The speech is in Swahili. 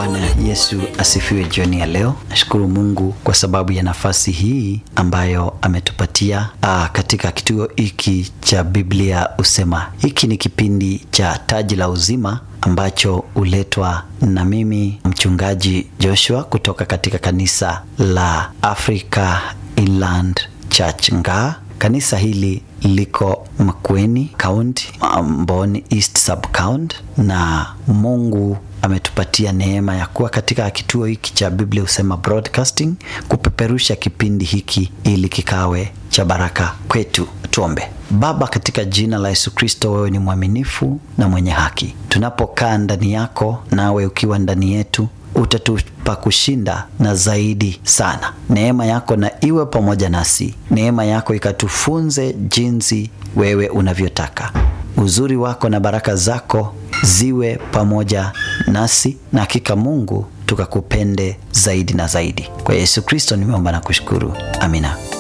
Bwana Yesu asifiwe. Jioni ya leo nashukuru Mungu kwa sababu ya nafasi hii ambayo ametupatia aa, katika kituo hiki cha Biblia Usema. Hiki ni kipindi cha Taji la Uzima ambacho huletwa na mimi mchungaji Joshua kutoka katika kanisa la Africa Inland Church Ngaa. Kanisa hili liko Makueni County, Mboni East Sub County, na Mungu ametupatia neema ya kuwa katika kituo hiki cha Biblia Husema Broadcasting kupeperusha kipindi hiki ili kikawe cha baraka kwetu. Tuombe. Baba, katika jina la Yesu Kristo, wewe ni mwaminifu na mwenye haki. Tunapokaa ndani yako, nawe ukiwa ndani yetu utatupa kushinda na zaidi sana. Neema yako na iwe pamoja nasi, neema yako ikatufunze jinsi wewe unavyotaka. Uzuri wako na baraka zako ziwe pamoja nasi, na hakika Mungu tukakupende zaidi na zaidi. Kwa Yesu Kristo nimeomba na kushukuru, amina.